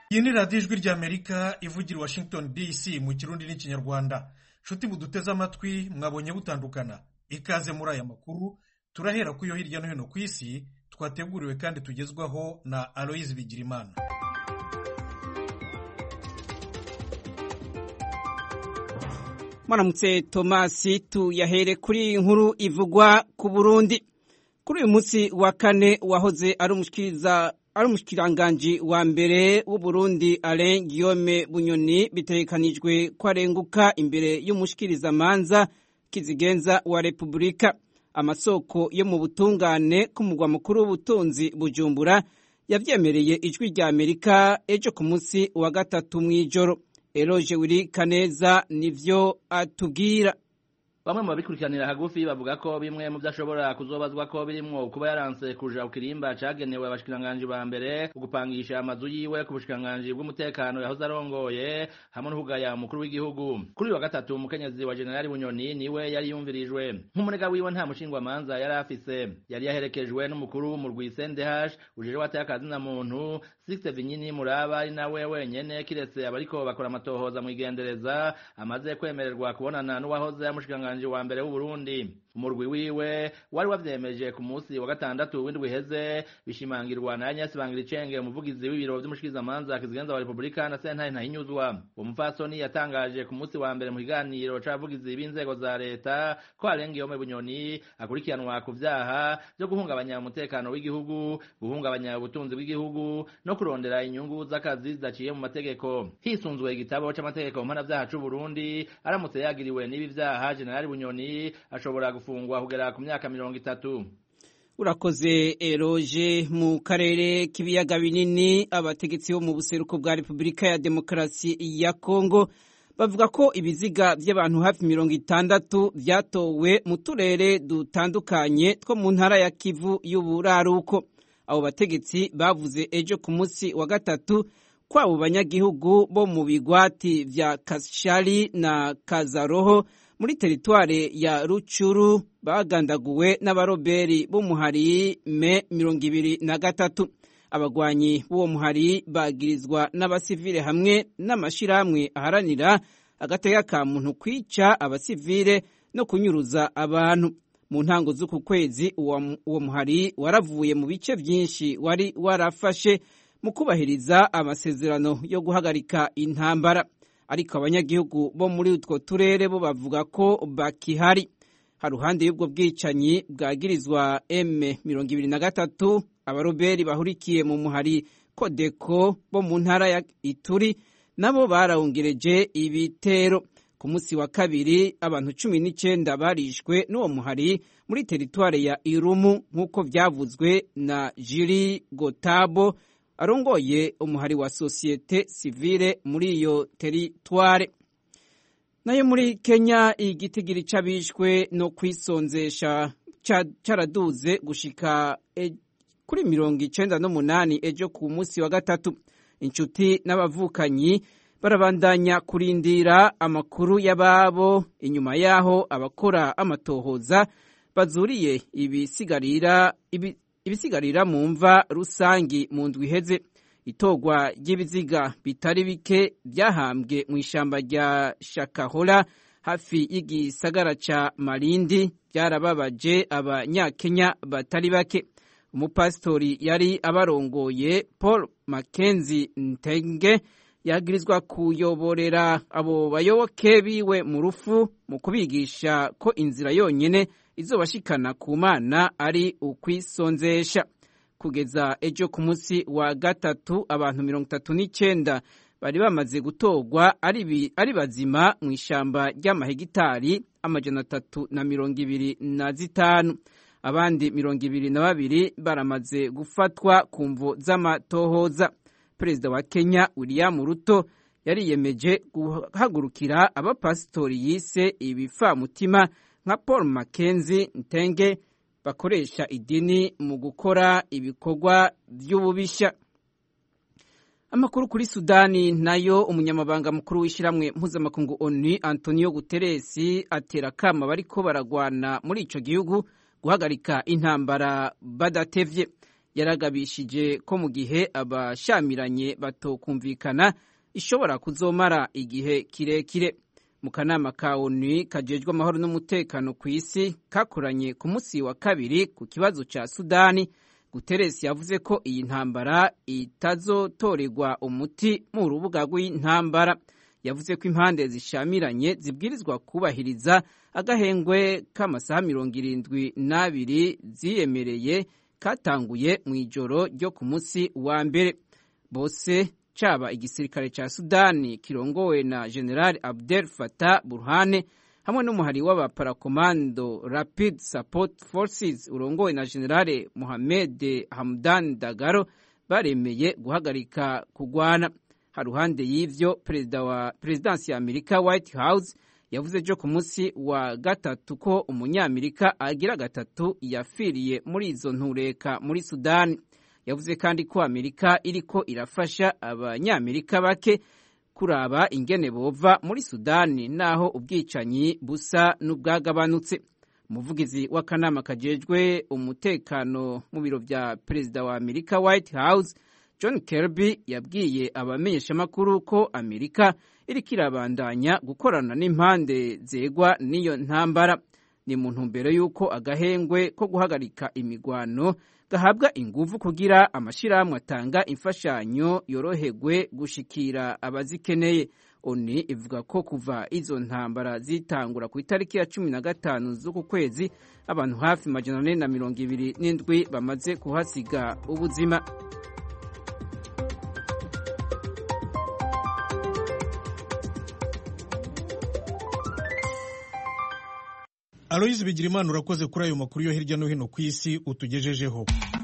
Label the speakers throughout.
Speaker 1: iyi ni radiyo ijwi ry'amerika ivugira i washington dc mu kirundi n'ikinyarwanda nshuti buduteze amatwi mwabonye butandukana ikaze muri aya makuru turahera ku yo hirya no hino ku isi twateguriwe kandi tugezwaho na aloyizi bigirimana
Speaker 2: mwaramutse tomasi tuyahere kuri iyi nkuru ivugwa ku burundi kuri uyu munsi wa kane wahoze ari umushikiriza ari umushikiranganji wa mbere w'uburundi alain guillaume bunyoni bitegekanijwe ko arenguka imbere y'umushikirizamanza kizigenza wa repubulika amasoko yo mu butungane k'umugwa mukuru w'ubutunzi bujumbura yavyemereye ijwi rya amerika ejo ku munsi wa gatatu mw'ijoro eroje wiri kaneza nivyo atubwira
Speaker 3: bamwe mu babikurikiranira hagufi bavuga ko bimwe mu byo ashobora kuzobazwa ko birimwo kuba yaranse kuja ku kirimba cagenewe abashikiranganji ba mbere ugupangisha amazu yiwe ku bushikiranganji bw'umutekano yahoze arongoye hamwe n'ukugaya umukuru w'igihugu kuri uyu wa gatatu umukenyezi wa generali bunyoni niwe yari yumvirijwe nk'umunega wiwe nta mushingwamanza yari afise yari yaherekejwe n'umukuru w'umurwi sendehash ujeje wateye akazina muntu sixte vinyini muraba ari nawe wenyene kiretse abariko bakora amatohoza mw'igendereza amaze kwemererwa kubonana n'uwahoze amushikiranganji umushyikiranganji wa mbere w'uburundi umurwi wiwe wari wavyemeje ku munsi wa gatandatu w'indwi iheze bishimangirwa na Agnes Bangiricenge umuvugizi w'ibiro vy'umushikirizamanza kizigenza wa Republika na sentare ntahinyuzwa uwo mupfasoni yatangaje ku munsi wa mbere mu kiganiro c'abavugizi b'inzego za leta ko Alengiyome Bunyoni akurikiranwa ku vyaha vyo guhungabanya umutekano w'igihugu guhungabanya ubutunzi bw'igihugu no kurondera inyungu z'akazi zidaciye mu mategeko hisunzwe igitabo c'amategeko mpanavyaha c'Uburundi aramutse yagiriwe n'ibi vyaha Generali Bunyoni ashobora gufungwa kugera ku myaka mirongo itatu
Speaker 2: urakoze eroje mu karere k'ibiyaga binini abategetsi bo mu buseruko bwa repubulika ya demokarasi ya kongo bavuga ko ibiziga by'abantu hafi mirongo itandatu byatowe mu turere dutandukanye two mu ntara ya kivu y'uburaruko abo bategetsi bavuze ejo ku munsi wa gatatu ko abo banyagihugu bo mu bigwati vya kashari na kazaroho muri teritware ya rucuru bagandaguwe n'abaroberi b'umuhari me mirongo ibiri na gatatu abagwanyi b'uwo muhari bagirizwa n'abasivile hamwe n'amashirahamwe aharanira agateka ka muntu kwica abasivile no kunyuruza abantu mu ntango z'uku kwezi uwo muhari waravuye mu bice byinshi wari warafashe mu kubahiriza amasezerano yo guhagarika intambara ariko abanyagihugu bo muri utwo turere bo bavuga ko bakihari haruhande y'ubwo bwicanyi bwagirizwa M mirongo ibiri na gatatu abaroberi bahurikiye mu muhari Kodeko bo mu ntara ya Ituri nabo barawungereje ibitero ku munsi wa kabiri abantu cumi n'icyenda barishwe n'uwo muhari muri teritware ya Irumu nk'uko byavuzwe na Jiri Gotabo arongoye umuhari wa sosiyete sivile muri iyo teritware nayo muri kenya igitigiri c'abishwe no kwisonzesha caraduze gushika e, kuri mirongo icenda n'umunani ejo ku munsi wa gatatu inshuti n'abavukanyi barabandanya kurindira amakuru y'ababo inyuma yaho abakora amatohoza bazuriye ibisigarira ibi, ibisigarira mu mva rusangi mu ndwi iheze itogwa ry'ibiziga bitari bike byahambwe mu ishyamba rya shakahora hafi y'igisagara ca marindi byarababaje abanyakenya batari bake umupasitori yari abarongoye paul mackenzie ntenge yagirizwa kuyoborera abo bayoboke biwe mu rufu mu kubigisha ko inzira yonyine izobashikana ku mana ari ukwisonzesha kugeza ejo ku munsi wa gatatu abantu mirongo itatu n'icyenda bari bamaze gutorwa ari bazima mu ishyamba ry'amahegitari amajana atatu na mirongo ibiri na zitanu abandi mirongo ibiri na babiri baramaze gufatwa ku mvu z'amatohoza perezida wa kenya william ruto yariyemeje guhagurukira abapasitori yise ibifamutima nka paul mackenzie ntenge bakoresha idini mu gukora ibikorwa by'ububishya amakuru kuri sudani nayo umunyamabanga mukuru w'ishyirahamwe mpuzamakungu onu antonio guteresi atera akama bariko baragwana muri ico gihugu guhagarika intambara badatevye yaragabishije ko mu gihe abashamiranye batokumvikana ishobora kuzomara igihe kirekire mu kanama ka onu kajejwe amahoro n'umutekano ku isi kakoranye ku munsi wa kabiri ku kibazo cya sudani guteresi yavuze ko iyi ntambara itazotorerwa umuti mu rubuga rw'intambara yavuze ko impande zishamiranye zibwirizwa kubahiriza agahengwe k'amasaha mirongo irindwi n'abiri ziyemereye katanguye mu ijoro ryo ku munsi wa mbere bose caba igisirikare ca sudani kirongowe na general abdel fatah burhane hamwe n'umuhari w'abaparakomando rapid support forces urongowe na general mohamed hamdan dagaro baremeye guhagarika kugwana haruhande y'ivyo perezida wa perezidansi ya amerika white house yavuze ejo ku munsi wa gatatu ko umunyamerika agira gatatu yafiriye muri izo ntureka muri sudani yavuze kandi ko amerika iriko irafasha abanyamerika bake kuraba ingene bova muri sudani naho ubwicanyi busa n'ubwagabanutse umuvugizi w'akanama kajejwe umutekano mu biro vya perezida wa amerika white house john kirby yabwiye abamenyeshamakuru ko amerika iriko irabandanya gukorana n'impande zegwa n'iyo ntambara ni mu ntumbero y'uko agahengwe ko guhagarika imigwano gahabwa inguvu kugira amashirahamwe atanga imfashanyo yorohegwe gushikira abazikeneye oni ivuga ko kuva izo ntambara zitangura ku itariki ya cumi na gatanu z'uku kwezi abantu hafi majana ane na mirongo ibiri n'indwi bamaze kuhasiga ubuzima
Speaker 1: aloyizi bigirimana urakoze kuri ayo makuru yo hirya no hino ku isi utugejejeho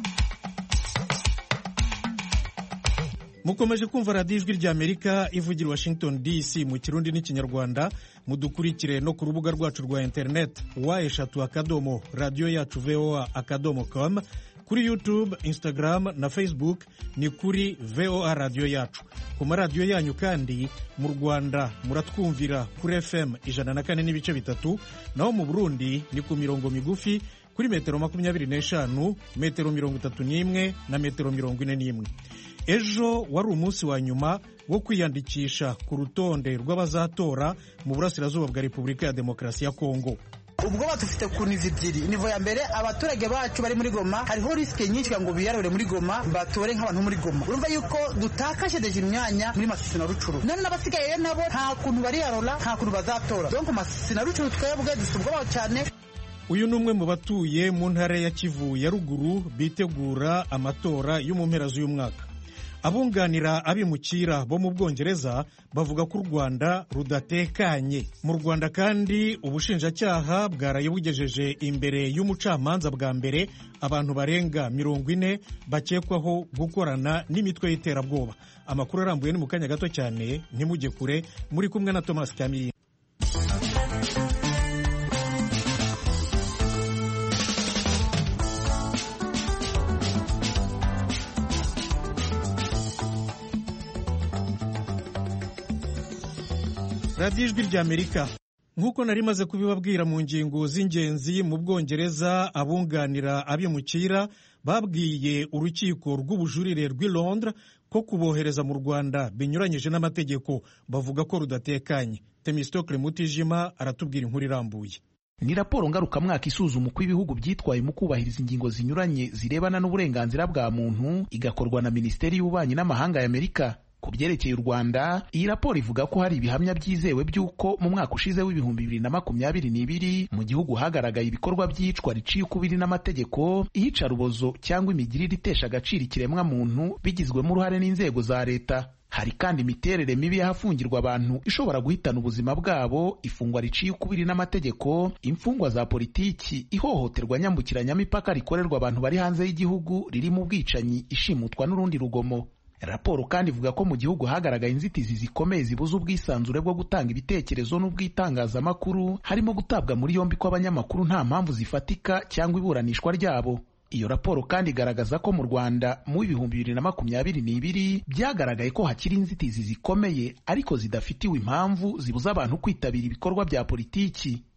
Speaker 1: mukomeje kumva radiyo ijwi rya amerika ivugira washington dc mu kirundi n'ikinyarwanda mudukurikire no ku rubuga rwacu rwa interineti wa eshatu akadomo radiyo yacu voa akadomo com kuri youtube instagram na facebook ni kuri voa radiyo yacu ku maradiyo yanyu kandi mu rwanda muratwumvira kuri fm ijana na kane n'ibice bitatu naho mu burundi ni ku mirongo migufi kuri metero makumyabiri n'eshanu metero mirongo itatu n'imwe na metero mirongo ine n'imwe ejo wari umunsi wa nyuma wo kwiyandikisha ku rutonde rw'abazatora mu burasirazuba bwa repubulika ya demokarasi ya kongo
Speaker 4: ubwoba dufite ku nivo ebyiri nivo ya mbere abaturage bacu bari muri goma hariho risike nyinshi ngo biyarure muri goma batore nk'abantu muri goma urumva yuko dutakaje deje imyanya muri masisi na rucuru none n'abasigaye nabo nta kuntu bariyarura nta kuntu bazatora donko masisi na rucuru twebwe dufite ubwoba cyane
Speaker 1: uyu ni umwe mu batuye mu ntara ya kivu ya ruguru bitegura amatora yo mu mpera z'uyu mwaka abunganira abimukira bo mu bwongereza bavuga ko u rwanda rudatekanye mu rwanda kandi ubushinjacyaha bwaraye bugejeje imbere y'umucamanza bwa mbere abantu barenga mirongo ine bakekwaho gukorana n'imitwe y'iterabwoba amakuru arambuye ni mu kanya gato cyane ntimujye kure muri kumwe na thomas kamiri radiyo ijwi rya amerika nk'uko nari maze kubibabwira mu ngingo z'ingenzi mu bwongereza abunganira abimukira babwiye urukiko rw'ubujurire rw'i londres ko kubohereza mu rwanda binyuranyije n'amategeko bavuga ko rudatekanye temistokle mutijima aratubwira inkuru irambuye
Speaker 5: ni raporo ngarukamwaka isuzuma uko ibihugu byitwaye mu kubahiriza ingingo zinyuranye zirebana n'uburenganzira bwa muntu igakorwa na minisiteri y'ububanyi n'amahanga ya amerika ku byerekeye u rwanda iyi raporo ivuga ko hari ibihamya byizewe by'uko mu mwaka ushize w'ibihumbi bibiri na makumyabiri n'ibiri mu gihugu hagaragaye ibikorwa by'iyicwa riciye ukubiri n'amategeko iyicarubozo cyangwa imigirire itesha agaciro ikiremwa muntu bigizwemo uruhare n'inzego za leta hari kandi imiterere mibi y'ahafungirwa abantu ishobora guhitana ubuzima bwabo ifungwa riciye ukubiri n'amategeko imfungwa za politiki ihohoterwa nyambukiranyamipaka rikorerwa abantu bari hanze y'igihugu ririmo ubwicanyi ishimutwa n'urundi rugomo raporo kandi ivuga ko mu gihugu hagaragaye inzitizi zikomeye zibuza ubwisanzure bwo gutanga ibitekerezo n'ubwitangazamakuru harimo gutabwa muri yombi kw'abanyamakuru nta mpamvu zifatika cyangwa iburanishwa ryabo iyo raporo kandi igaragaza ko mu rwanda mu w'ibihumbi bibiri na makumyabiri n'ibiri byagaragaye ko hakiri inzitizi zikomeye ariko zidafitiwe impamvu zibuza abantu kwitabira ibikorwa bya politiki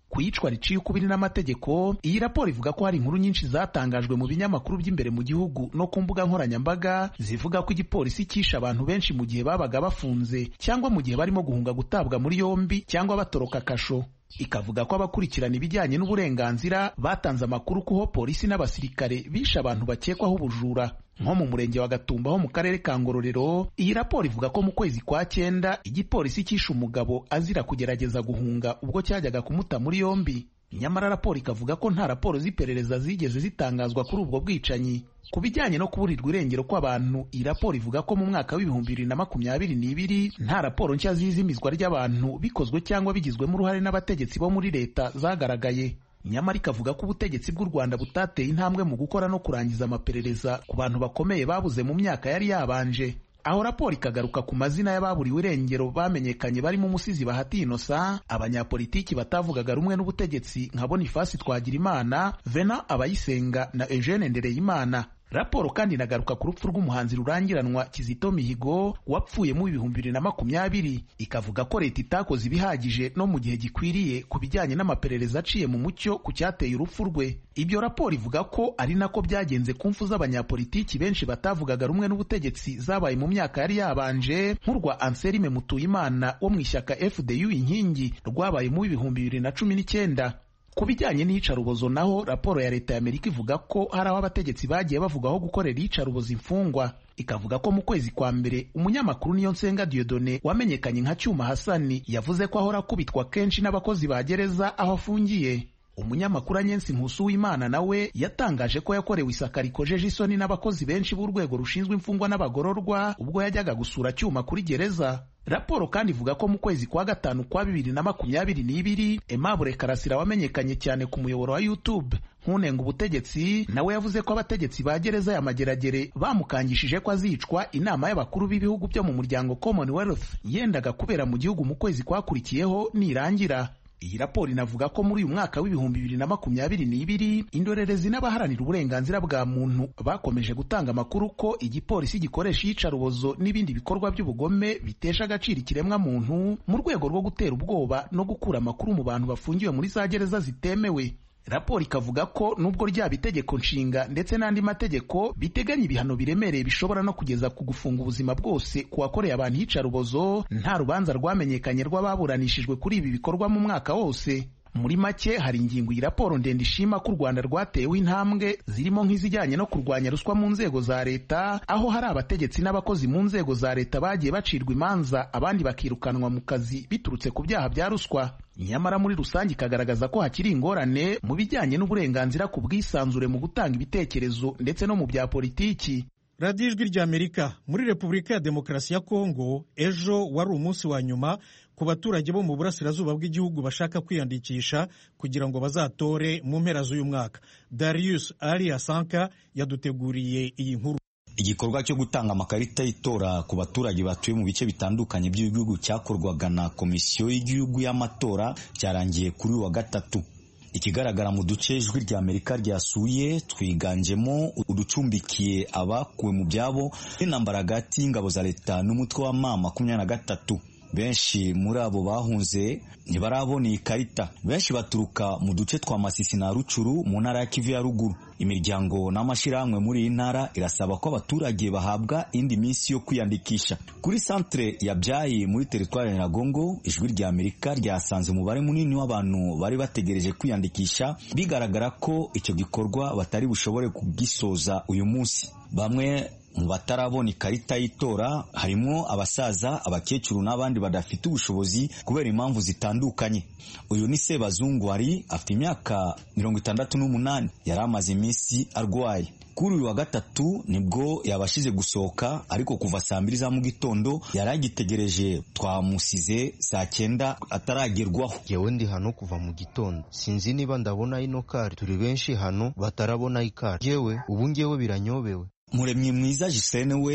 Speaker 5: ku iyicwa riciye ukubiri n'amategeko iyi raporo ivuga ko hari inkuru nyinshi zatangajwe mu binyamakuru by'imbere mu gihugu no ku mbuga nkoranyambaga zivuga ko igipolisi cyishe abantu benshi mu gihe babaga bafunze cyangwa mu gihe barimo guhunga gutabwa muri yombi cyangwa batoroka kasho ikavuga ko abakurikirana ibijyanye n'uburenganzira batanze amakuru kuho polisi n'abasirikare bishe abantu bakekwaho ubujura nko mu murenge wa Gatumba ho mu karere ka Ngororero iyi raporo ivuga ko mu kwezi kwa cyenda igipolisi cyishe umugabo azira kugerageza guhunga ubwo cyajyaga kumuta muri yombi nyamara raporo ikavuga ko nta raporo z'iperereza zigeze zitangazwa kuri ubwo bwicanyi ku bijyanye no kuburirwa irengero kw'abantu iyi raporo ivuga ko mu mwaka w'ibihumbi bibiri na makumyabiri n'ibiri nta raporo nshya z'izimizwa ry'abantu bikozwe cyangwa bigizwemo uruhare n'abategetsi bo muri leta zagaragaye nyamara ikavuga ko ubutegetsi bw'u Rwanda butateye intambwe mu gukora no kurangiza amaperereza ku bantu bakomeye babuze mu myaka yari yabanje aho raporo ikagaruka ku mazina y'ababuriwe irengero bamenyekanye barimo umusizi bahati inosa abanyapolitiki batavugaga rumwe n'ubutegetsi nka bonifasi twagirimana vena abayisenga na eugene ndereyimana raporo kandi inagaruka ku rupfu rw'umuhanzi rurangiranwa kizito mihigo wapfuye mu ibihumbi bibiri na makumyabiri ikavuga ko leta itakoze ibihagije no mu gihe gikwiriye ku bijyanye n'amaperereza aciye mu mucyo ku cyateye urupfu rwe ibyo raporo ivuga ko ari nako byagenze ku mfu z'abanyapolitiki benshi batavugaga rumwe n'ubutegetsi zabaye mu myaka yari yabanje nk'urwa anselme mutuyimana wo mu ishyaka fdu inkingi rwabaye mu ibihumbi bibiri na cumi n'icyenda ku bijyanye n'iyicarubozo naho raporo ya leta y'amerika ivuga ko hari aho abategetsi bagiye bavugaho gukorera iyicarubozo imfungwa ikavuga ko mu kwezi kwa mbere umunyamakuru niyo nsenga diodone wamenyekanye nka cyuma hasani yavuze ko ahora akubitwa kenshi n'abakozi ba gereza aho afungiye umunyamakuru anyensi nkusu w'imana nawe yatangaje ko yakorewe isaka rikojeje isoni n'abakozi benshi b'urwego rushinzwe imfungwa n'abagororwa ubwo yajyaga gusura cyuma kuri gereza raporo kandi ivuga ko mu kwezi kwa gatanu kwa bibiri na makumyabiri n'ibiri Aimable Karasira wamenyekanye cyane ku muyoboro wa YouTube nkunenga ubutegetsi nawe yavuze ko abategetsi ba gereza ya Mageragere bamukangishije ko azicwa inama y'abakuru b'ibihugu byo mu muryango Commonwealth yendaga kubera mu gihugu mu kwezi kwakurikiyeho nirangira iyi raporo inavuga ko muri uyu mwaka w'ibihumbi bibiri na makumyabiri n'ibiri indorerezi n'abaharanira uburenganzira bwa muntu bakomeje gutanga amakuru ko igipolisi gikoresha iyicarubozo n'ibindi bikorwa by'ubugome bitesha agaciro ikiremwa muntu mu rwego rwo gutera ubwoba no gukura amakuru mu bantu bafungiwe muri za gereza zitemewe raporo ikavuga ko nubwo ryaba itegeko nshinga ndetse n'andi mategeko biteganya ibihano biremereye bishobora no kugeza ku gufunga ubuzima bwose ku wakoreye abantu iyicarubozo nta rubanza rwamenyekanye rw'ababuranishijwe kuri ibi bikorwa mu mwaka wose muri make hari ingingo iyi raporo ndende ishima ko u rwanda rwatewe intambwe zirimo nk'izijyanye no kurwanya ruswa mu nzego za leta aho hari abategetsi n'abakozi mu nzego za leta bagiye bacirwa imanza abandi bakirukanwa mu kazi biturutse ku byaha bya ruswa nyamara muri rusange ikagaragaza ko hakiri ingorane mu bijyanye n'uburenganzira ku bwisanzure mu gutanga ibitekerezo ndetse no mu bya politiki
Speaker 1: radiyo ijwi ry'amerika muri repubulika ya demokarasi ya kongo ejo wari umunsi wa nyuma ku baturage bo mu burasirazuba bw'igihugu bashaka kwiyandikisha kugira ngo bazatore mu mpera z'uyu mwaka darius ari asanka yaduteguriye iyi nkuru
Speaker 6: igikorwa cyo gutanga amakarita y'itora ku baturage batuye mu bice bitandukanye by'igihugu cyakorwaga na komisiyo y'igihugu y'amatora cyarangiye kuri uyu wa gatatu ikigaragara mu duce ijwi rya amerika ryasuye twiganjemo uducumbikiye abakuwe mu byabo n'intambara hagati y'ingabo za leta n'umutwe wa ma makumyabiri na gatatu benshi muri abo bahunze ntibarabona iyi karita benshi baturuka mu duce twa masisi na rucuru mu ntara ya kivu ya ruguru imiryango n'amashyirahamwe muri iyi ntara irasaba ko abaturage bahabwa indi minsi yo kwiyandikisha kuri santere ya byayi muri teritwari ya nyiragongo ijwi rya amerika ryasanze umubare munini w'abantu bari bategereje kwiyandikisha bigaragara ko icyo gikorwa batari bushobore kugisoza uyu munsi bamwe mu batarabona ikarita y'itora harimo abasaza abakecuru n'abandi badafite ubushobozi kubera impamvu zitandukanye uyu ni sebazungwari afite imyaka mirongo itandatu n'umunani yari amaze iminsi arwaye kuri uyu wa gatatu nibwo yabashije gusohoka ariko kuva saa mbiri za mu gitondo yari agitegereje twamusize saa cyenda ataragerwaho
Speaker 7: yewe ndi hano kuva mu gitondo sinzi niba ndabona ino kari turi benshi hano batarabona ikari yewe ubu ngewe biranyobewe
Speaker 6: muremyi mwiza Gisene we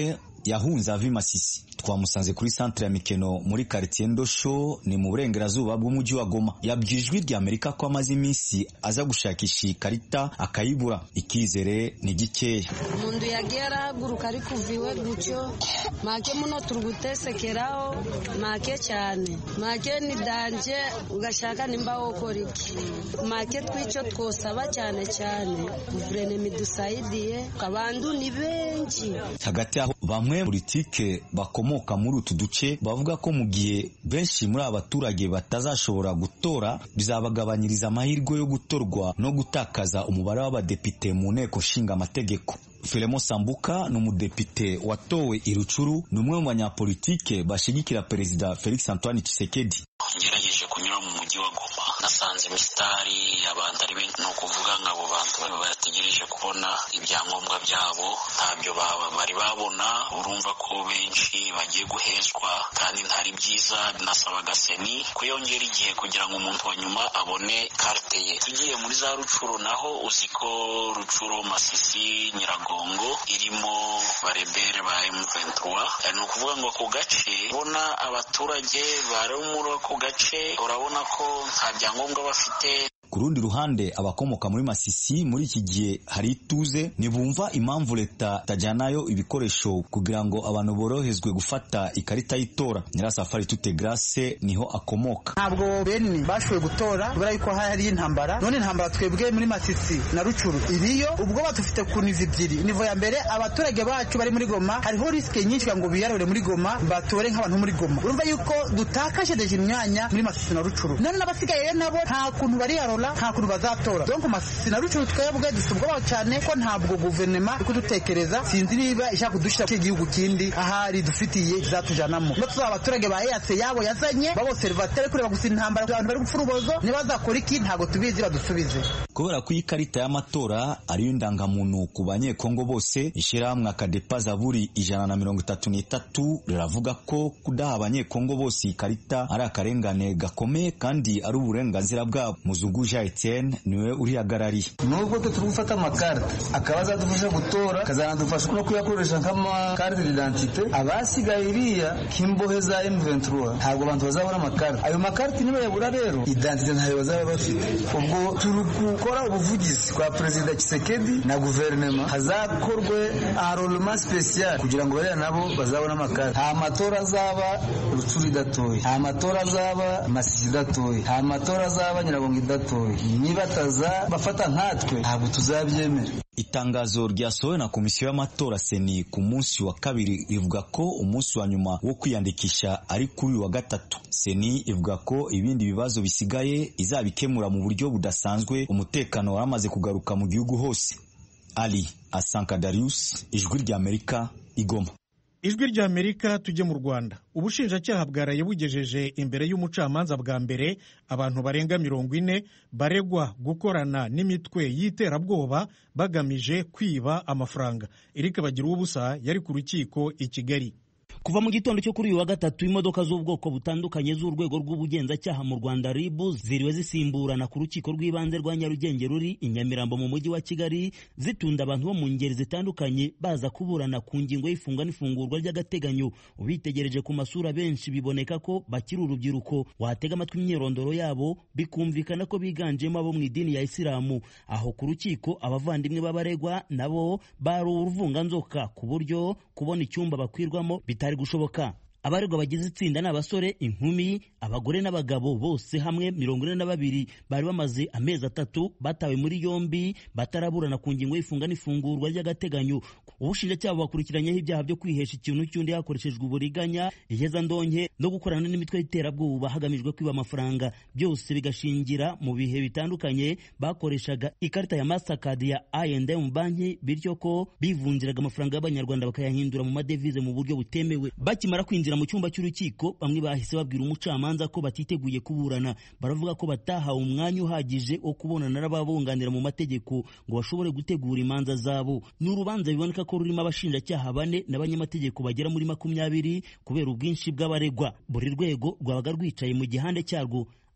Speaker 6: yahunze ava i Masisi twamusanze kuri centre ya Mikeno muri quartier Ndosho ni mu burengerazuba bw'umujyi wa Goma yabwiye ijwi rya Amerika ko amaze iminsi aza gushakisha ikarita akayibura ikizere ni gikeya
Speaker 8: umuntu yagiye arahaguruka ari kuviwe gutyo make muno turi gutesekeraho make cyane make ni danje ugashaka nimba wokora iki make twicyo twosaba cyane cyane guverinoma idusayidiye abantu ni benshi
Speaker 6: hagati aho bamwe politike bakomoka muri utu duce bavuga ko mu gihe benshi muri aba baturage batazashobora gutora bizabagabanyiriza amahirwe yo gutorwa no gutakaza umubare w'abadepite mu nteko nshinga amategeko Filemo Sambuka ni umudepite watowe i Rucuru ni umwe mu banyapolitike bashigikira perezida Felix Antoine Tshisekedi
Speaker 9: ngerageje kunyura mu mujyi wa Goma nasanze imisitari abantu ari benshi ni ukuvuga ngo abo bantu bategereje kubona ibyangombwa byabo ntabyo bari babona urumva ko benshi bagiye guhezwa kandi ntari byiza binasabaga seni ko yongera igihe kugira ngo umuntu wa nyuma abone karite ye tugiye muri za rucuro naho uzi ko rucuro masisi nyiragongo irimo barebere ba M23 ni ukuvuga ngo ako gace ubona abaturage bari muri ako gace urabona ko nta byangombwa bafite
Speaker 6: ku rundi ruhande abakomoka muri Masisi muri iki gihe hari ituze ntibumva impamvu leta itajyanayo ibikoresho kugira ngo abantu borohezwe gufata ikarita y'itora nyirasafari tute grace niho akomoka
Speaker 4: ntabwo bene bashoboye gutora kubera yuko hari intambara none intambara twebwe muri Masisi na Rucuru iriyo ubwo batufite ku nivo ebyiri nivo ya mbere abaturage bacu bari muri Goma hariho risike nyinshi ngo biyarure muri Goma batore nk'abantu muri Goma urumva yuko dutakaje deje imyanya muri Masisi na Rucuru none n'abasigaye nabo nta kuntu bari yarora nta kuntu bazatora donc Masisi na Rucuru twebwe dusubwa cyane ko ntabwo guverinoma iri kudutekereza sinzi niba ishaka kudushyira ku gihugu kindi ahari dufitiye izatujanamo no tuzaba abaturage ba EAC yabo yazanye baboserivateri kureba gusa intambara abantu bari gupfa urubozo ntibazakora iki ntabwo tubizi badusubize
Speaker 6: kubera ko iyi karita y'amatora ariyo ndangamuntu ku banyekongo bose ishyirahamwe akadepa zaburi ijana na mirongo itatu n'itatu riravuga ko kudaha abanyekongo bose iyi karita ari akarengane gakomeye kandi ari uburenganzira bwabo muzungu jean etienne niwe urihagarariye
Speaker 10: nubwo twe turi gufata amakarita akaba azadufasha gutora akazanadufasha no kuyakoresha nk'amakarita d'identite abasigaye iriya nk'imbohe za M23 ntabwo abantu bazabona amakarita ayo makarita niba yabura rero identite ntayo bazaba bafite ubwo turi gukora ubuvugizi kwa perezida Tshisekedi na guverinoma hazakorwe enrolement special kugira ngo bariya nabo bazabone amakarita nta matora azaba rucuru idatoye nta matora azaba masisi idatoye nta matora azaba nyiragongo idatoye niba ataza bafata nkatwe ntabwo tuzabyemera
Speaker 6: itangazo ryasohowe na komisiyo y'amatora seni ku munsi wa kabiri rivuga ko umunsi wa nyuma wo kwiyandikisha ari kuri uyu wa gatatu seni ivuga ko ibindi bibazo bisigaye izabikemura mu buryo budasanzwe umutekano waramaze kugaruka mu gihugu hose ali asanka darius ijwi ry'amerika igoma
Speaker 1: ijwi ry'amerika tujye mu rwanda ubushinjacyaha bwaraye bugejeje imbere y'umucamanza bwa mbere abantu barenga mirongo ine baregwa gukorana n'imitwe y'iterabwoba bagamije kwiba amafaranga erike bagira ubusa yari ku rukiko i kigali
Speaker 11: kuva mu gitondo cyo kuri uyu wa gatatu imodoka z'ubwoko butandukanye z'urwego rw'ubugenzacyaha mu rwanda ribu ziriwe zisimburana ku rukiko rw'ibanze rwa nyarugenge ruri i nyamirambo mu mujyi wa kigali zitunda abantu bo mu ngeri zitandukanye baza kuburana ku ngingo y'ifunga n'ifungurwa ry'agateganyo ubitegereje ku masura benshi biboneka ko bakiri urubyiruko watega amatwi imyirondoro yabo bikumvikana ko biganjemo abo mu idini ya isilamu aho ku rukiko abavandimwe b'abaregwa nabo bari uruvunganzoka ku buryo kubona icyumba bakwirwamo bitari gushoboka abaregwa bagize itsinda ni abasore inkumi abagore n'abagabo bose hamwe mirongo ine na babiri bari bamaze amezi atatu batawe muri yombi bataraburana ku ngingo y'ifunga n'ifungurwa ry'agateganyo ubushinjacyaha bakurikiranyeho ibyaha byo kwihesha ikintu cy'undi hakoreshejwe uburiganya ihezandonke no gukorana n'imitwe y'iterabwoba hagamijwe kwiba amafaranga byose bigashingira mu bihe bitandukanye bakoreshaga ikarita ya mastercard ya I&M banki bityo ko bivunjiraga amafaranga y'abanyarwanda bakayahindura mu madevize mu buryo butemewe bakimara kwinjira mu cyumba cy'urukiko bamwe bahise babwira umucamanza ko batiteguye kuburana baravuga ko batahawe umwanya uhagije wo kubonana n'ababunganira mu mategeko ngo bashobore gutegura imanza zabo ni urubanza biboneka ko rurimo abashinjacyaha bane n'abanyamategeko bagera muri makumyabiri kubera ubwinshi bw'abaregwa buri rwego rwabaga rwicaye mu gihande cyarwo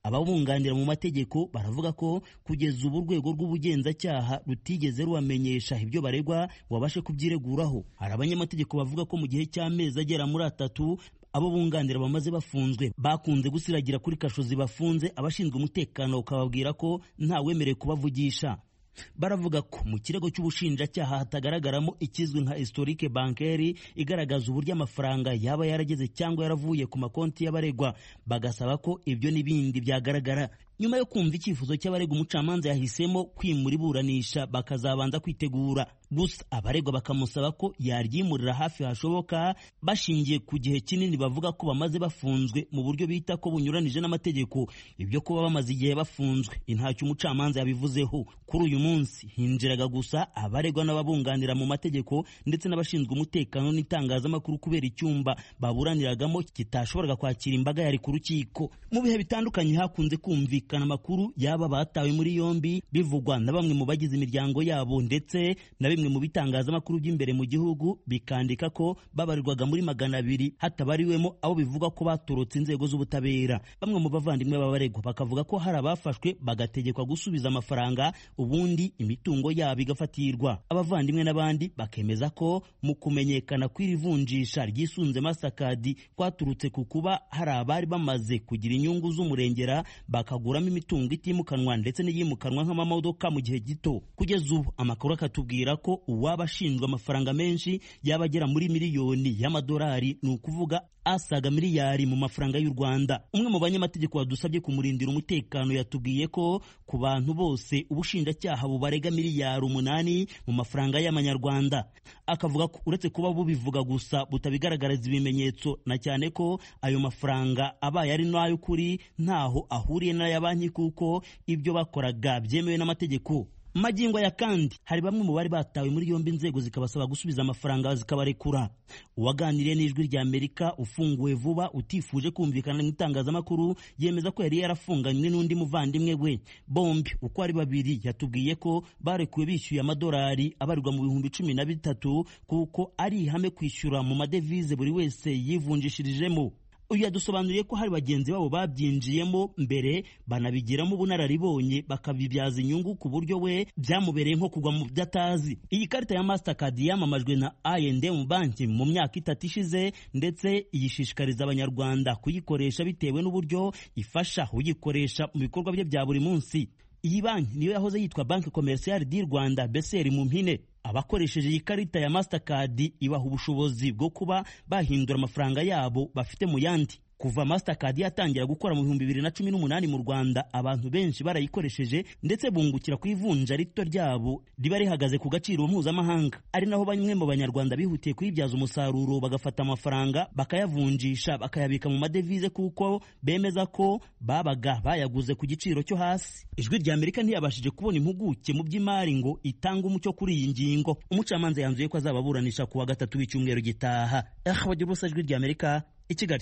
Speaker 11: ababunganira mu mategeko baravuga ko kugeza ubu urwego rw'ubugenzacyaha rutigeze rubamenyesha ibyo baregwa ngo babashe kubyireguraho hari abanyamategeko bavuga ko mu gihe cy'amezi agera muri atatu abo bunganira bamaze bafunzwe bakunze gusiragira kuri kasho zibafunze abashinzwe umutekano bakababwira ko ntawemerewe kubavugisha baravuga ko mu kirego cy'ubushinjacyaha hatagaragaramo ikizwi nka historique bancaire igaragaza uburyo amafaranga yaba yarageze cyangwa yaravuye ku makonti y'abaregwa bagasaba ko ibyo n'ibindi byagaragara nyuma yo kumva icyifuzo cy'abaregwa umucamanza yahisemo kwimura iburanisha bakazabanza kwitegura gusa abaregwa bakamusaba ko yaryimurira hafi hashoboka bashingiye ku gihe kinini bavuga ko bamaze bafunzwe mu buryo bita ko bunyuranije n'amategeko ibyo kuba bamaze igihe bafunzwe intacyo umucamanza yabivuzeho kuri uyu munsi hinjiraga gusa abaregwa n'ababunganira mu mategeko ndetse n'abashinzwe umutekano n'itangazamakuru kubera icyumba baburaniragamo kitashoboraga kwakira imbaga yari ku rukiko mu bihe bitandukanye hakunze kumvikana amakuru yaba batawe muri yombi bivugwa na bamwe mu bagize imiryango yabo ndetse na bimwe mu bitangazamakuru by'imbere mu gihugu bikandika ko babarirwaga muri magana abiri hatabariwemo abo bivuga ko batorotse inzego z'ubutabera bamwe mu bavandimwe b'abaregwa bakavuga ko hari abafashwe bagategekwa gusubiza amafaranga ubundi imitungo yabo igafatirwa abavandimwe n'abandi bakemeza ko mu kumenyekana kw'iri vunjisha ryisunze masakadi kwaturutse ku kuba hari abari bamaze kugira inyungu z'umurengera bakaguramo imitungo itimukanwa ndetse n'iyimukanwa nk'amamodoka mu gihe gito kugeza ubu amakuru akatubwira ko uwaba ashinjwa amafaranga menshi yaba agera muri miliyoni y'amadolari ni ukuvuga asaga miliyari mu mafaranga y'u Rwanda umwe mu banyamategeko wadusabye kumurindira umutekano yatubwiye ko ku bantu bose ubushinjacyaha bubarega miliyari umunani mu mafaranga y'amanyarwanda akavuga ko uretse kuba bubivuga gusa butabigaragariza ibimenyetso na cyane ko ayo mafaranga abaye ari n'ay'ukuri ntaho ahuriye n'aya banki kuko ibyo bakoraga byemewe n'amategeko magingo ya kandi hari bamwe mu bari batawe muri yombi inzego zikabasaba gusubiza amafaranga zikabarekura uwaganiriye n'ijwi rya amerika ufunguwe vuba utifuje kumvikana mu itangazamakuru yemeza ko yari yarafunganywe n'undi muvandimwe we bombi uko ari babiri yatubwiye ko barekuwe bishyuye amadolari abarirwa mu bihumbi cumi na bitatu kuko ari ihame kwishyura mu madevize buri wese yivunjishirijemo uyu yadusobanuriye ko hari bagenzi babo babyinjiyemo mbere banabigiramo ubunararibonye bakabibyaza inyungu ku buryo we byamubereye nko kugwa mu byo atazi iyi karita ya mastercard yamamajwe na I&M banki mu myaka itatu ishize ndetse iyishishikariza abanyarwanda kuyikoresha bitewe n'uburyo ifasha uyikoresha mu bikorwa bye bya buri munsi iyi banki niyo yahoze yitwa banki komerisiyali di rwanda beseri mu mpine abakoresheje iyi karita ya mastercard ibaha ubushobozi bwo kuba bahindura amafaranga yabo bafite mu yandi kuva mastercard yatangira gukora mu bihumbi bibiri na cumi n'umunani mu rwanda abantu benshi barayikoresheje ndetse bungukira ku ivunja rito ryabo riba rihagaze ku gaciro mpuzamahanga ari naho bamwe mu banyarwanda bihutiye kuyibyaza umusaruro bagafata amafaranga bakayavunjisha bakayabika mu madevize kuko bemeza ko babaga bayaguze ku giciro cyo hasi ijwi rya amerika ntiyabashije kubona impuguke mu by'imari ngo itange umucyo kuri iyi ngingo umucamanza yanzuye ko azababuranisha ku wa gatatu w'icyumweru gitaha eh bagira ubusa ijwi rya amerika i kigali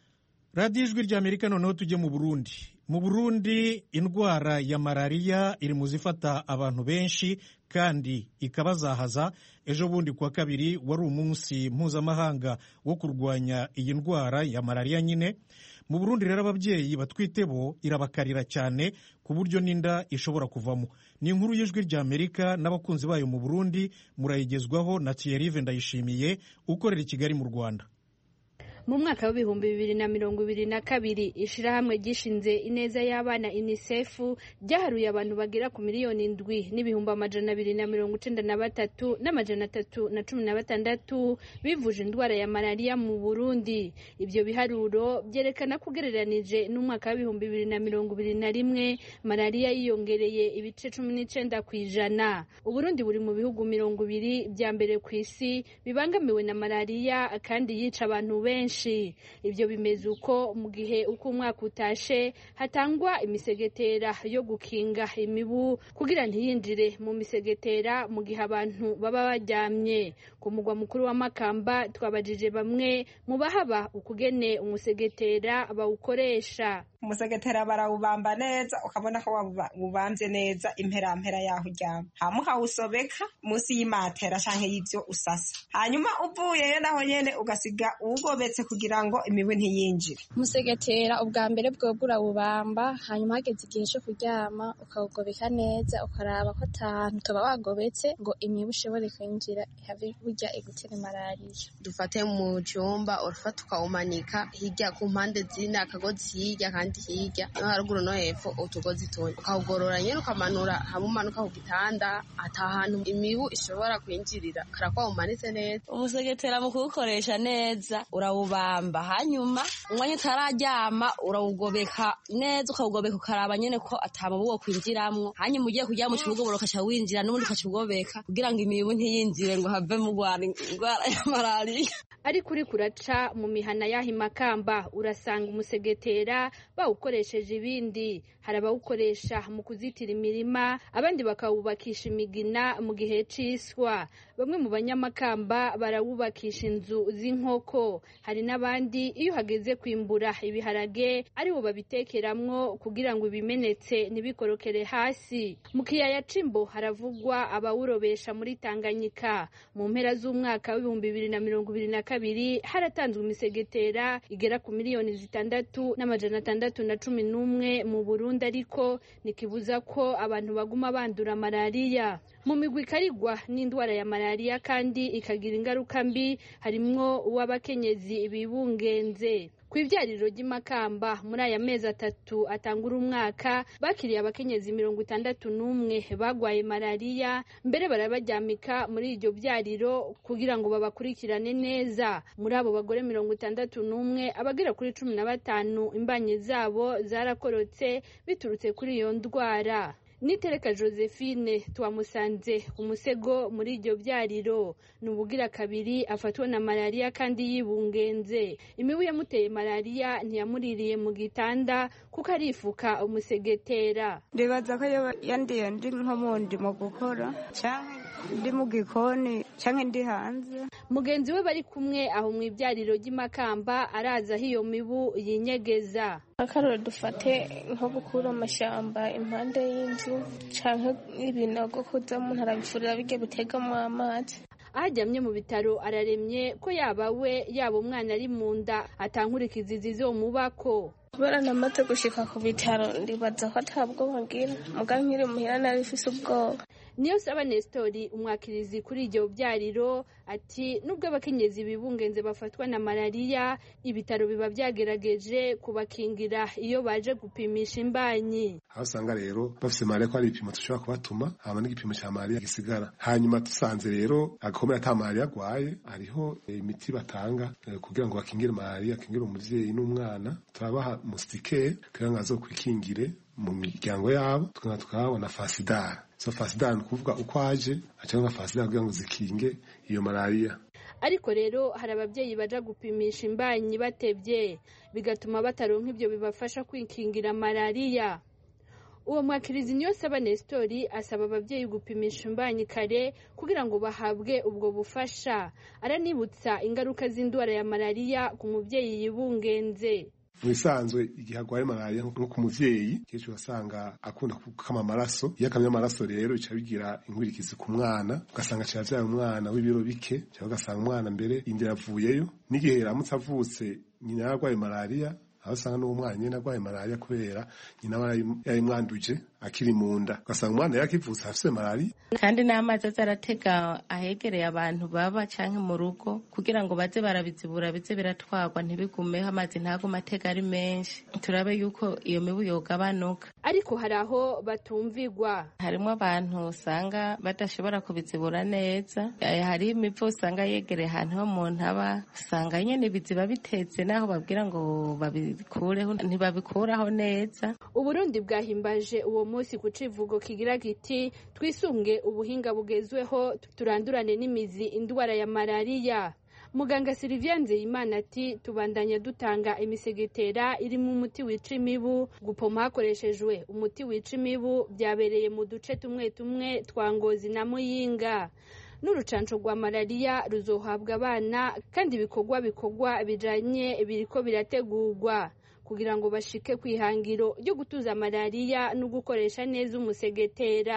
Speaker 1: radiyo ijwi rya amerika noneho tujye mu burundi mu burundi indwara ya malariya iri mu zifata abantu benshi kandi ikabazahaza ejo bundi kuwa kabiri wari umunsi mpuzamahanga wo kurwanya iyi ndwara ya malariya nyine mu burundi rero ababyeyi batwite bo irabakarira cyane ku buryo n'inda ishobora kuvamo ni inkuru y'ijwi rya amerika n'abakunzi bayo mu burundi murayigezwaho na thierry ndayishimiye ukorera i kigali mu rwanda
Speaker 12: mu mwaka w'ibihumbi bibiri na mirongo ibiri na kabiri ishirahamwe ryishinze ineza y'abana unicef ryaharuye abantu bagera ku miliyoni indwi n'ibihumbi amajana abiri na mirongo icenda na batatu n'amajana atatu na cumi na batandatu bivuje indwara ya malariya mu burundi ibyo biharuro byerekana ko ugereranije n'umwaka w'ibihumbi bibiri na mirongo ibiri na rimwe malariya yiyongereye ibice cumi n'icenda ku ijana uburundi buri mu bihugu mirongo ibiri bya mbere ku isi bibangamiwe na malariya kandi yica abantu benshi ibyo bimeze uko mu gihe uko umwaka utashe hatangwa imisegetera yo gukinga imibu kugira ntiyinjire mu misegetera mu gihe abantu baba baryamye ku mugwa mukuru wa makamba twabajije bamwe mu bahaba ukugene umusegetera bawukoresha
Speaker 13: umusegetera barawubamba neza ukabona ko wabambye neza imperampera yaho uryama hama ukawusobeka munsi y'imatera canke y'ivyo usasa hanyuma uvuyeyo naho nyene ugasiga uwugobetse wubatse kugira ngo imibu ntiyinjire
Speaker 14: umusegetera ubwa mbere bwobwo urawubamba hanyuma hageze igihe cyo kuryama ukawugobeka neza ukaraba ko atahantu tuba wagobetse ngo imibu ishobore kwinjira habe burya igutera malariya
Speaker 15: dufate mu cyumba urafata ukawumanika hirya ku mpande zine akagozi hirya kandi hirya no haruguru no hepfo utugozi tune ukawugorora nyine ukamanura hamwe umanuka ku gitanda ata hantu imibu ishobora kwinjirira karakwa umanitse neza
Speaker 16: umusegetera mu kuwukoresha neza urawubamba hanyuma umwanya utararyama urawugobeka neza ukawugobeka ukaraba nyine ko atamubu wo kwinjiramwo hanyuma ugiye kuryama ucubugobora ukaca winjira n'ubundi ukacugobeka kugira ngo imibu ntiyinjire ngo have mugwara indwara ya malariya
Speaker 12: ariko uri kuraca mu mihana y'aho imakamba urasanga umusegetera bawukoresheje ibindi hari abawukoresha mu kuzitira imirima abandi bakawubakisha imigina mu gihe c'iswa bamwe mu banyamakamba barawubakisha inzu z'inkoko hari n'abandi iyo hageze kwimbura ibiharage aribo babitekeramwo kugira ngo ibimenetse ntibikorokere hasi mu kiyaya c'imbo haravugwa abawurobesha muri tanganyika mu mpera z'umwaka w'ibihumbi bibiri na mirongo ibiri na kabiri haratanzwe imisegetera igera ku miliyoni zitandatu n'amajana atandatu na cumi n'umwe mu burundi ariko ntikibuza ko abantu baguma bandura malariya mu migwi ikarigwa n'indwara ya malariya kandi ikagira ingaruka mbi harimwo uw'abakenyezi bibungenze ku ibyariro ry'imakamba muri aya mezi atatu atangura umwaka bakiriye abakenyezi mirongo itandatu n'umwe bagwaye malariya mbere barabaryamika muri iryo byariro kugira ngo babakurikirane neza muri abo bagore mirongo itandatu n'umwe abagera kuri cumi na batanu imbanyi zabo zarakorotse biturutse kuri iyo ndwara nitereka josephine twamusanze ku musego muri iryo byariro ni ubugira kabiri afatwa na malariya kandi yibungenze imibu yamuteye malariya ntiyamuririye mu gitanda kuko arifuka umusegetera
Speaker 17: ndibaza ko yandiye ndi nko mu ndimo gukora cyangwa ndi mu gikoni cyangwa ndi hanze
Speaker 12: mugenzi we bari kumwe aho mu ibyariro ry'imakamba araza aho iyo mibu yinyegeza
Speaker 18: akarore dufate nko gukura amashyamba impande y'inzu cyangwa ibinogo kuza umuntu arabifurira bijya bitegamo amazi
Speaker 12: aho aryamye mu bitaro araremye ko yaba we yaba umwana ari mu nda atankurikizi zizomubako
Speaker 18: kubera namaze gushika ku bitaro ndibaza ko atabwoba ngira muga nkiri muhira nari mfise ubwoba
Speaker 12: niyo saba Nestori umwakirizi kuri iryo byariro ati nubwo abakenyezi bibungenze bafatwa na malariya ibitaro biba byagerageje kubakingira iyo baje gupimisha imbanyi
Speaker 19: aho usanga rero bafise malariya ko hari ibipimo dushobora kubatuma hama n'igipimo cya malariya gisigara hanyuma dusanze rero agakomeye ata malariya agwaye hariho imiti batanga kugira ngo bakingire malariya akingire umuvyeyi n'umwana turabaha musitike kugira ngo azokwikingire mu miryango yabo tukaba tukahabona fasidari so fasidari ni ukuvuga uko aje cyangwa fasidari kugira ngo zikinge iyo malariya
Speaker 12: ariko rero hari ababyeyi baja gupimisha imbanyi batevye bigatuma bataronka ibyo bibafasha kwikingira malariya uwo mwakirizi niyo saba Nestori asaba ababyeyi gupimisha imbanyi kare kugira ngo bahabwe ubwo bufasha aranibutsa ingaruka z'indwara ya malariya ku mubyeyi yibungenze
Speaker 19: mu bisanzwe igihe arwaye malariya nko ku muvyeyi kenshi urasanga akunda gukama amaraso iyo akamye amaraso rero bica bigira inkwirikizi ku mwana ugasanga aciye avyaye umwana w'ibiro bike cyangwa ugasanga umwana mbere inda yavuyeyo n'igihe yaramutse avutse nyina yarwaye malariya aho usanga n'uwo mwana nyine arwaye malariya kubera nyina aba yayimwanduje akiri mu nda ugasanga umwana yakivutse afise malariya
Speaker 20: kandi n'amazi aza aratega ahegereye abantu baba canke mu rugo kugira ngo baze barabizibura bize biratwarwa ntibigumeho amazi ntagume atega ari menshi turabe yuko iyo mibu yogabanuka
Speaker 12: ariko hari aho batumvigwa
Speaker 20: harimo abantu usanga badashobora kubizibura neza hari imivu usanga yegereye ahantu ho mu ntaba usanga nyene biziba bitetse naho babwira ngo babikureho ntibabikuraho neza
Speaker 12: uburundi bwahimbaje uwo munsi ku civugo kigira kiti twisunge ubuhinga bugezweho turandurane n'imizi indwara ya malariya muganga Sylvia Nzeyimana ati tubandanya dutanga imisegetera irimo umuti wica imibu gupoma hakoreshejwe umuti wica imibu byabereye mu duce tumwe tumwe twa ngozi na muyinga n'urucanco rwa malariya ruzohabwa abana kandi ibikorwa bikorwa bijanye biriko birategurwa kugira ngo bashike ku ihangiro ryo gutuza malariya no gukoresha neza umusegetera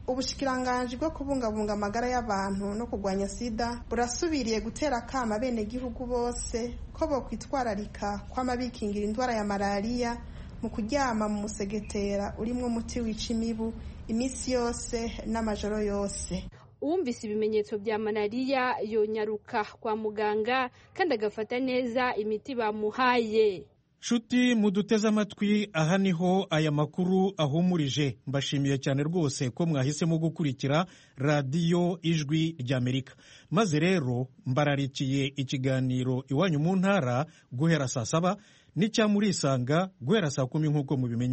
Speaker 21: ubushikiranganji bwo kubungabunga amagara y'abantu no kurwanya sida burasubiriye gutera akama abenegihugu bose ko bokwitwararika kwama bikingira indwara ya malariya mu kuryama mu musegetera urimwo umuti wica imibu iminsi yose n'amajoro yose
Speaker 12: uwumvise ibimenyetso bya malariya yonyaruka kwa muganga kandi agafata neza imiti bamuhaye
Speaker 1: nshuti muduteze amatwi aha niho aya makuru ahumurije mbashimiye cyane rwose ko mwahisemo gukurikira radiyo ijwi ry'amerika maze rero mbararikiye ikiganiro iwanyu mu ntara guhera saa saba n'icya murisanga guhera saa kumi nk'uko mubimenye